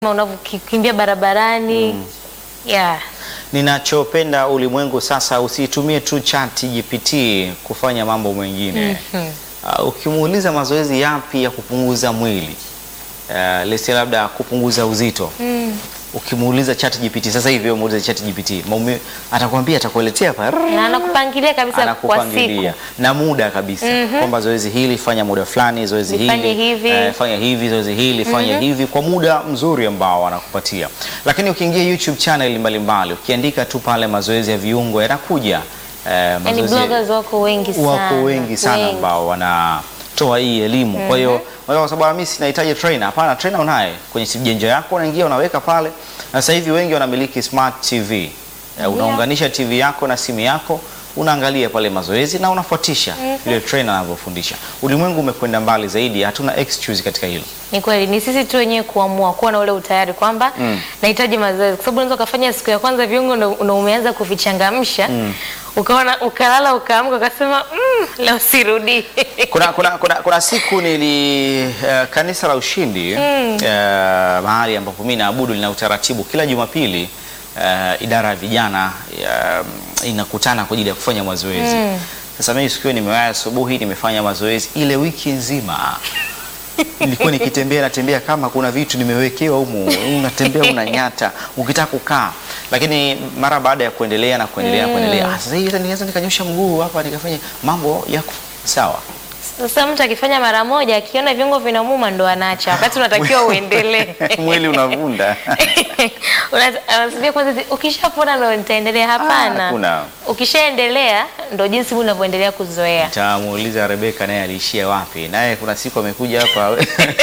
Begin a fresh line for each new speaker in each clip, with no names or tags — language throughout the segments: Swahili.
unavyokimbia barabarani yeah.
Ninachopenda ulimwengu sasa, usitumie tu chat GPT kufanya mambo mengine. Uh, ukimuuliza mazoezi yapi ya kupunguza mwili uh, lese labda kupunguza uzito ukimuuliza chat GPT sasa hivi, wewe muulize chat GPT maume, atakwambia atakueletea pa
na anakupangilia kabisa kwa siku
anakupangilia na muda kabisa kwamba zoezi hili fanya muda fulani, zoezi
Lifanye
hili
hivi.
eh, fanya hivi, zoezi hili fanya hivi kwa muda mzuri ambao anakupatia. Lakini ukiingia YouTube channel mbalimbali ukiandika tu pale mazoezi ya viungo yanakuja eh,
yani
mazoezi
bloggers wako wengi sana
wako wengi sana ambao wanatoa hii elimu. Kwa hiyo unaweza kwa sababu mimi sinahitaji trainer. Hapana, trainer unaye kwenye simu janja yako, unaingia unaweka pale, na sasa hivi wengi wanamiliki smart TV. Eh, unaunganisha TV yako na simu yako unaangalia pale mazoezi na unafuatisha vile trainer anavyofundisha. Ulimwengu umekwenda mbali zaidi, hatuna excuse katika hilo.
Ni kweli, ni sisi tu wenyewe kuamua kuwa na ule utayari kwamba nahitaji mazoezi, kwa sababu unaweza ukafanya siku ya kwanza viungo ndo- ndo umeanza kuvichangamsha ukaona ukalala ukaamka ukasema mm, leo sirudi.
kuna, kuna, kuna, kuna siku nili uh, kanisa la Ushindi uh, mahali ambapo mimi naabudu lina utaratibu kila Jumapili uh, idara ya vijana uh, inakutana kwa ajili ya kufanya mazoezi. Sasa mimi siku hiyo nimewahi asubuhi, nimefanya mazoezi ile wiki nzima nilikuwa nikitembea natembea kama kuna vitu nimewekewa humu, unatembea unanyata, ukitaka kukaa. Lakini mara baada ya kuendelea na kuendelea na kuendelea, ah, sasa hivi niweza nikanyosha mguu hapa nikafanya mambo yako sawa.
Sasa mtu akifanya mara moja akiona viungo vinamuuma ndo anaacha, wakati unatakiwa uendelee.
mwili unavunda.
Una- Anasubia kwanza zi- ukishapona ndo nitaendelea. Hapana,
hakuna.
ukishaendelea ndo jinsi mwili unavyoendelea kuzoea.
Tamuuliza Rebeka naye aliishia wapi, naye kuna siku amekuja hapa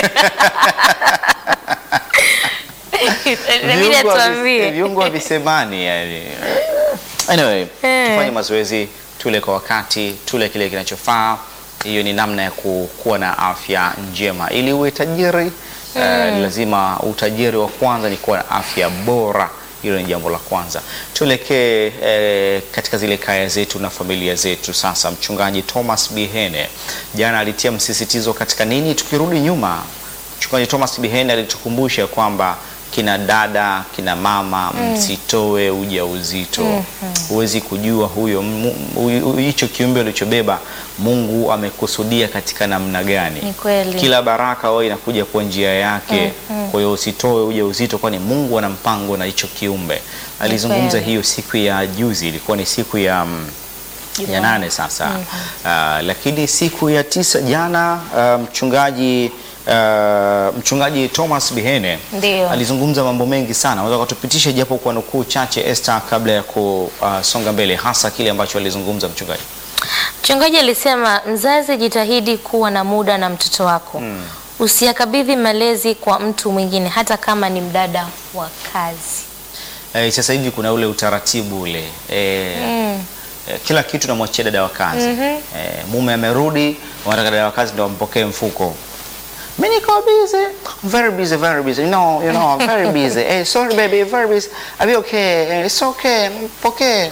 Inabidi
viungo havi-
atuambie.
viungo havisemani yani. Anyway,
Eh.
tufanye mazoezi, tule kwa wakati, tule kile kinachofaa. Hiyo ni namna ya ku- kuwa na afya njema. Ili uwe tajiri eh, ni lazima utajiri wa kwanza ni kuwa na afya bora. Hilo ni jambo la kwanza. Tuelekee eh, katika zile kaya zetu na familia zetu. Sasa mchungaji Thomas Bihene jana alitia msisitizo katika nini? Tukirudi nyuma Mchungaji Thomas Bihene alitukumbusha kwamba kina dada, kina mama, msitoe ujauzito. Huwezi kujua huyo mu- huyu- hicho kiumbe ulichobeba Mungu amekusudia katika namna gani.
Ni kweli.
Kila baraka wao inakuja kwa njia yake. Kwa hiyo usitoe ujauzito, kwani Mungu ana mpango na hicho kiumbe. Alizungumza
kweli.
hiyo siku ya juzi, ilikuwa ni siku ya mm, ya nane sasa. Ah, lakini siku ya tisa jana ah, mchungaji ah, mchungaji Thomas Bihene
Ndio.
alizungumza mambo mengi sana. Unaweza kutupitisha japo kwa nukuu chache Esther, kabla ya kusonga mbele, hasa kile ambacho alizungumza mchungaji?
Mchungaji alisema mzazi, jitahidi kuwa na muda na mtoto wako. Usiyakabidhi malezi kwa mtu mwingine, hata kama ni mdada wa kazi.
Eh, sasa hivi kuna ule utaratibu ule eh, eh, kila kitu namwachia dada wa kazi eh, mume amerudi, wanataka dada wa kazi ndo ampokee mfuko. Mimi niko busy, very busy, very busy. No, you know, I'm very busy. Eh, sorry baby, very busy. Are you okay? Eh, it's okay. Mpokee.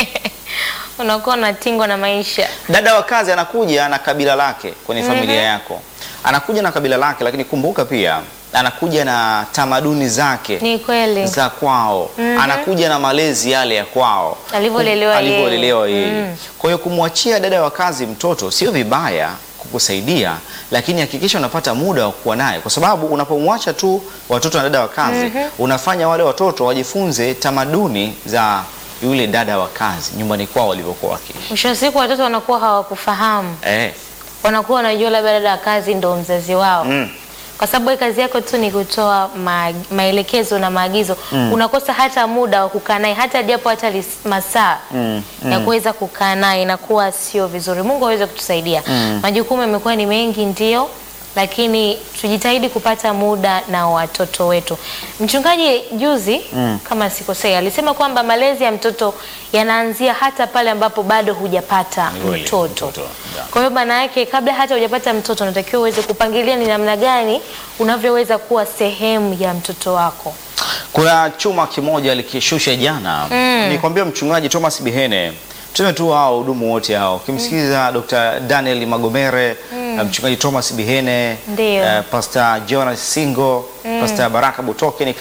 Unakuwa unatingwa na maisha.
Dada wa kazi anakuja na kabila lake kwenye familia yako, anakuja na kabila lake, lakini kumbuka pia anakuja na tamaduni zake
Ni kweli.
za kwao, anakuja na malezi yale ya kwao
Alivyolelewa
Kum-
yeye.
alivyolelewa yeye. Kwa hiyo kumwachia dada wa kazi mtoto sio vibaya kukusaidia, lakini hakikisha unapata muda wa kuwa naye, kwa sababu unapomwacha tu watoto na dada wa kazi unafanya wale watoto wajifunze tamaduni za yule dada wa kazi nyumbani kwao walivyokuwa wakiishi.
Mwisho wa siku watoto wanakuwa hawakufahamu,
Eh,
wanakuwa wanajua labda dada wa kazi ndo mzazi wao
mm.
kwa sababu wewe kazi yako tu ni kutoa ma, maelekezo na maagizo unakosa hata muda wa kukaa naye hata japo hata lis- masaa
Mm,
ya kuweza kukaa naye inakuwa sio vizuri. Mungu aweze kutusaidia. Majukumu yamekuwa ni mengi ndio, lakini tujitahidi kupata muda na watoto wetu. Mchungaji juzi kama sikosei, alisema kwamba malezi ya mtoto yanaanzia hata pale ambapo bado hujapata
Ni kweli,
mtoto.
mtoto, yeah.
Kwa hiyo maana yake kabla hata hujapata mtoto unatakiwa uweze kupangilia ni namna gani unavyoweza kuwa sehemu ya mtoto wako.
Kuna chuma kimoja alikishusha jana mm. Nikwambia mchungaji Thomas Bihene, tuseme tu hao hudumu wote hao, ukimsikiliza Dr. Daniel Magomere na mchungaji Thomas Bihene,
Ndio.
eh, Pastor Jonas Singo, Pastor Baraka Butoke ni